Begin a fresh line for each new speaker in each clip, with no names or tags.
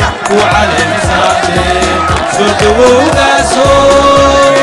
وعلى مساعدة صوت وقاسو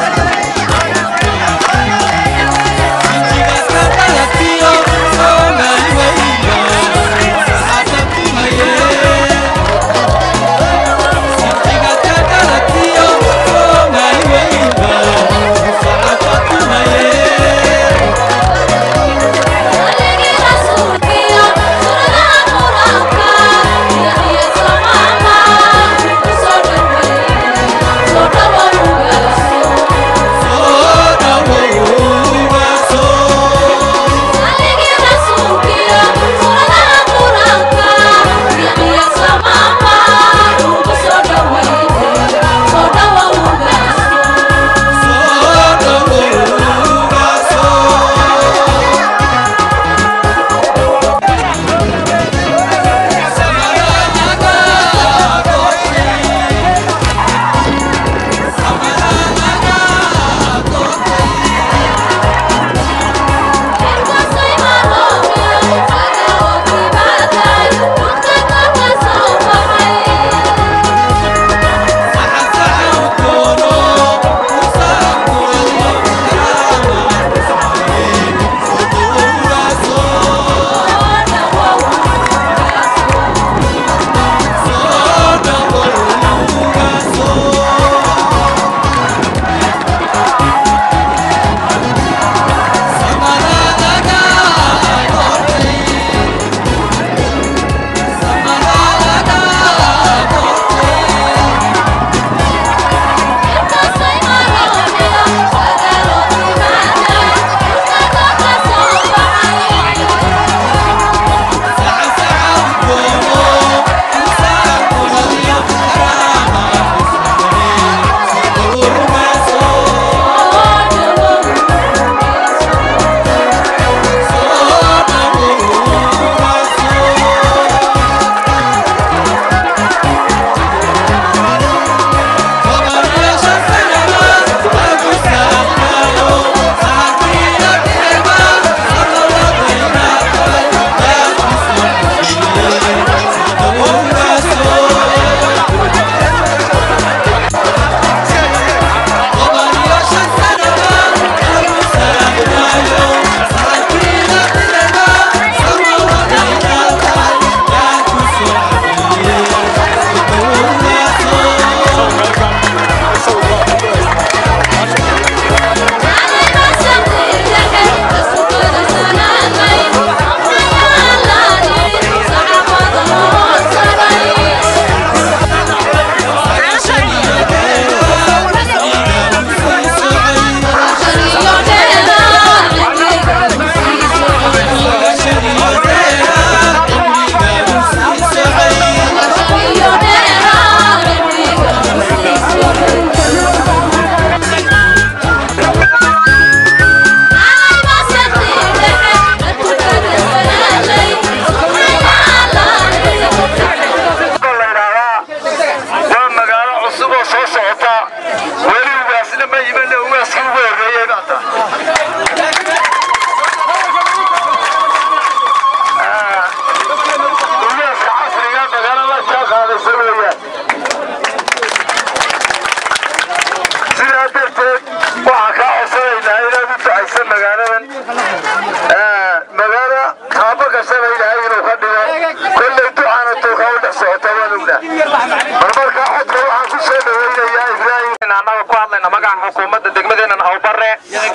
xukuumadda degmadeenan awbare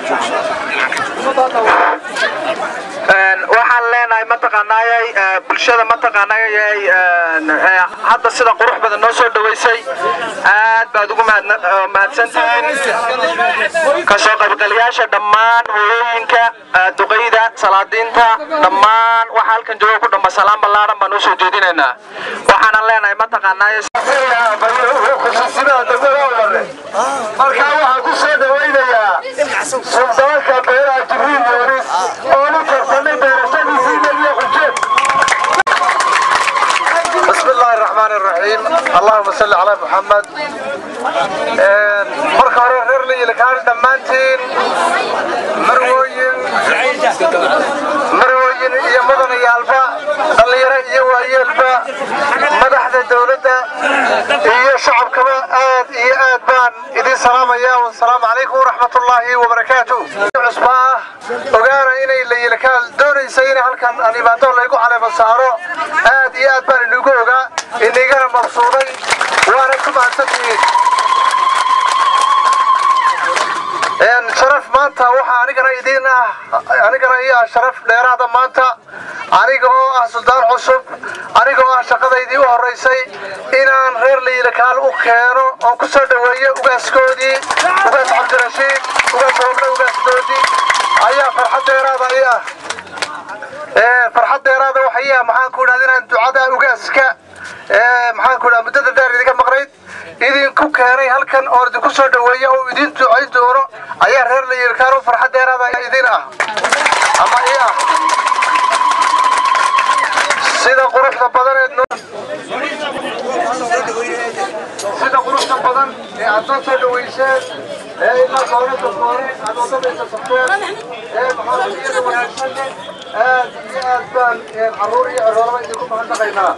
waxaan leenahay mataqaanaayay bulshada mataqaanaayay hadda sida qurux badan noo soo dhaweysay aad baad ugu mahadsantihiin kasoo qaybgalayaasha dhammaan hooyooyinka duqayda salaadiinta dhammaan waxa halkan jooga ku dhamba salaan ballaaran baan usoo jeedinaynaa waxaanan leenahay mataqaanaayay
markaa waxaan ku soo dhawaynayaa suldaanka beeraha jibriil yoonis oo la tartamay beerashadiisii nebiga xujeed بسم الله الرحمن الرحيم اللهم صل على محمد marka hore reer liilkaan dhammaantiin marwooyin marwooyin iyo mudanayaalba dhallinyaro iyo waayeelba madaxda madaxda dowladda iyo shacabkaba aad iyo aad baan idin salaamaya wasalaamu calaykum waraxmatullaahi wabarakaatu cusba ah ogaana inay layilakaal doonaysa in halkan aan imaado laygu caleema saaro aad iyo aad baan inugu ogaa inigana mabsuuday waana ku mahadsantihiin sharaf maanta waxaa anigana idiin ah anigana ii ah sharaf dheeraada maanta aniga oo ah suldaan cusub aniga oo ah shaqadaydii u horaysay inaan reer layilakaal u keeno oon ku soo dhoweeyo ugaaskoodii ugaas cabdirashiid ugaas hoble ugaasdoodii ayaa farxad dheeraada ii ah farxad dheeraada waxa ii ah maxaan ku idhahda inaan ducada ugaaska maxaan ku idhahda muddada dheer idinka maqnayd idinku keenay halkan oo idinku soo dhoweeya oo idin ducayn doono ayaa reer layilkaan u farxad dheeraada idin ah ama ii ah sida quruxda badaneed sida quruxda badan ee aad noo soo dhoweyseen ee ilaa dowladda koore aad wadadaysa safteen ee maxaamiyada wanaagsan aad iyo aad baan carruur iyo ciroolaba idinku mahadnaqaynaa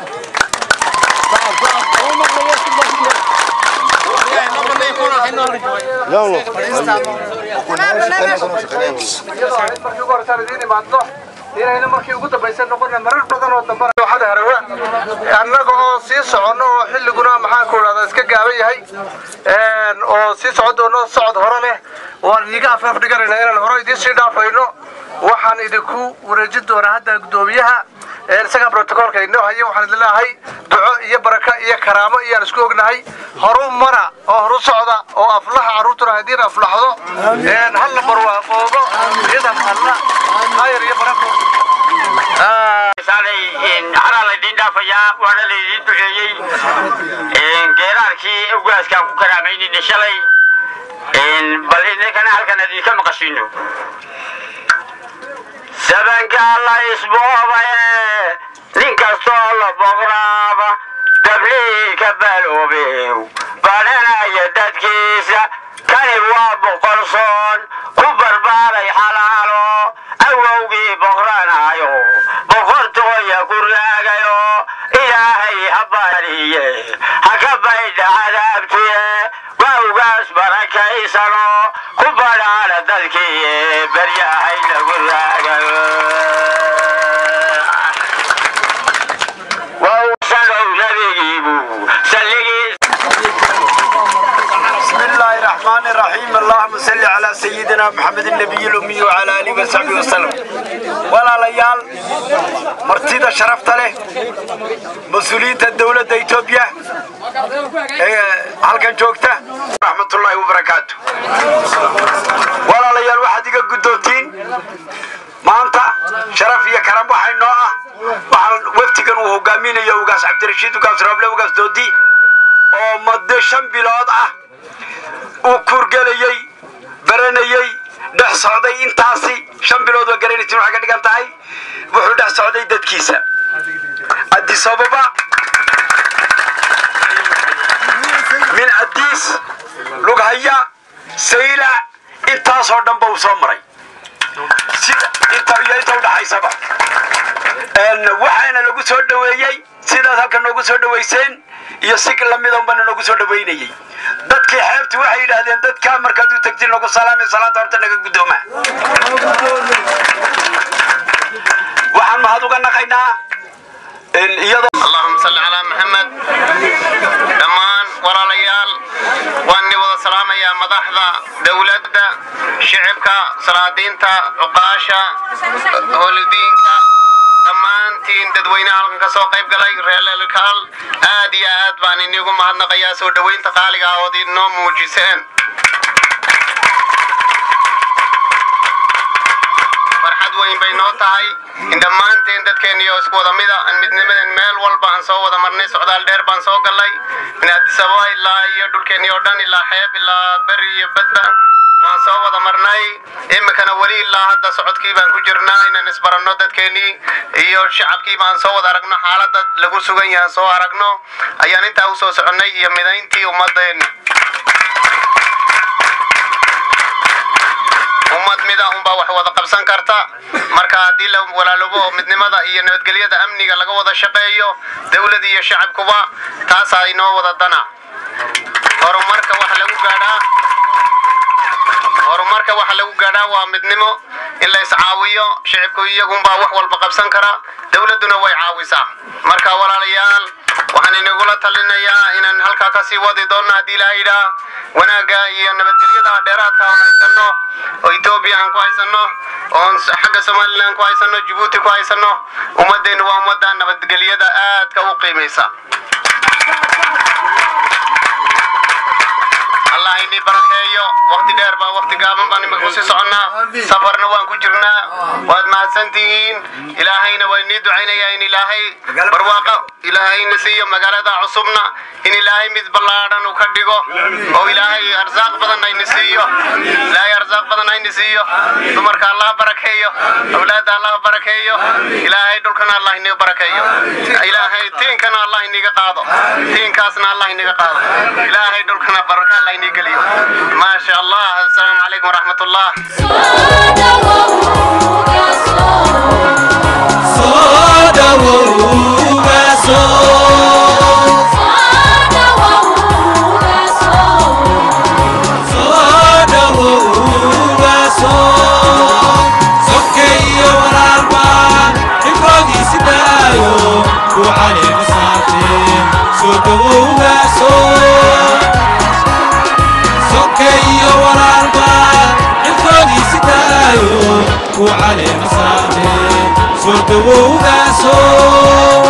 markii ugu horeysaan idiin imaadno inayna markii ugu dambaysa noqona marar badan oo dambana waxada harawa annaga oo sii soconno oo xilliguna maxaan ku idhahdaa iska gaaban yahay oo sii socon doono socod hore leh waan iiga afeef dhiganayna inaan hore idiin sii dhaafayno waxaan idinku wareejin doonaa hadda guddoomiyaha isaga brotocoolka inoo haya waxaan idin leeyahay duco iyo baraka iyo karaamo iyaan isku ognahay horu mara oo horu socda oo aflaha carruurtuna haddiin aflaxdo halla barwaaqoobo idam alla khayr iyo barako
anaa laydin dhaafayaa waana laydin duceeyey geeraarkii ugaaskaan ku karaamaynin shalay bal idinkana halkan idinka maqashino sabankaa la isboobaye nin kastoo la boqraaba dabliika baloobew badhanaya dadkiisa kani waa boqol soon ku barbaaray xalaalo awowgii boqranaayo boqortooya ku raagayo ilaahay ha bariye ha ka baydha cadaabtuye waa ugaas barakaysano ku badhaana dadkii baryahay lagu raagayo sanow nabigiibu salligiis
بسم الله الرحمن الرحيم اللهم صل على سيدنا محمد النبي الأمي وعلى آله وصحبه وسلم ولا ليال مرتدى شرفت له مسؤولية الدولة إثيوبيا هل كان جوكته رحمة الله وبركاته ولا ليال واحد يقول قدوتين maanta sharaf iyo karam waxay noo ah waxaan waftigan uu hogaaminayo ugaas cabdirashiid ugaas rooble ugaas doodi oo muddo shan bilood ah uu kurgelayey baranayey dhex socday intaasi shan bilood waa garanaysin waxay ka dhigan tahay wuxuu dhex socday dadkiisa addis ababa min adiis lughaya sayla intaasoo dhanba uu soo maray sida inta iyo inta udhaxaysaba waxaana lagu soo dhoweeyey sidaas halka noogu soo dhoweyseen iyo si lamida unbana noogu soo dhoweynayey dadkii xeebti waxay yidhaahdeen dadkaa markaad u tagtiin nagu salaamay salaanta horta naga guddooma waxaan mahad uga naqaynaa iyadoo
اللهم صل على محمد دمان وراليال واني وضا سلام يا مدحضة دولة شعبك صلادينتا عقاشة هولدينك dhammaantiin dadweynaha halkan ka soo qayb galay reelelkaal aad iyo aad baan inigu mahadnaqayaa soo dhoweynta qaaliga ah ood inoo muujiseen farxad weyn bay noo tahay in dhammaanteen dadkeeniyo isku wada mida aan midnimaden meel walba aan soo wada marnay socdaal dheer baan soo gallay min addis ababa ilaa iyo dhulkeeni oo dhan ilaa xeeb ilaa beri iyo badba waan soo wada marnay iminkana weli ilaa hadda socodkii baan ku jirnaa inaan isbaranno dadkeenii iyo shacabkii baan soo wada aragno xaaladda lagu sugan yahay soo aragno ayaan intaa u soo soconnay iyo midayntii ummaddeeni ummad mida unbaa wax wada qabsan karta marka marka haddii la walaaloobo oo midnimada iyo nabadgelyada amniga laga wada shaqeeyo dowlad iyo shacabkuba taasaa inoo wada dana horumarka waxa lagu gaadhaa horumarka waxa lagu gaadhaa waa midnimo in la iscaawiyo shicibku iyagunbaa wax walba qabsan kara dowladduna way caawisaa marka walaalayaal waxaan inagula talinayaa inaan halkaa kasii wadi doonno haddii ilaaha yidhaa wanaagga iyo nabadgelyada dheeraadka aan haysano oo etoobiya aan ku haysano oon xagga somalilan ku haysano jabuuti ku haysano ummadeennu waa ummadda nabadgelyada aadka u qiimaysa allah ini barakeeyo waqti dheer baa waqti gaaban baan imika kusii soconnaa safarna waan ku jirnaa waad mahadsantihiin ilaahayna waa inii ducaynayaa in ilaahay barwaaqo ilaahayna siiyo magaalada cusubna in ilaahay mid ballaadhan uu ka dhigo oo ilaahay arsaaq badan ayna siiyo ilaahay arsaaq badan ayna siiyo dumarka allah barakeeyo awlaadda allah barakeeyo ilaahay dhulkana allah inaga barakeeyo ilaahay tiinkana allah inaga qaado tiinkaasna allah inaga qaado ilaahay dhulkana baraka allah inaga geliyo maasha allah assalaamu calaykum waraxmat ullah
soo dhawowga soo soo dhawowga soo sokeeyo walaalba dhibkoodiisi daayo ku caleema saartee soo dhawowga soo sokeeyo walaalba dhibkoodiisi daayo ku caleema saartee soo dhawowga soo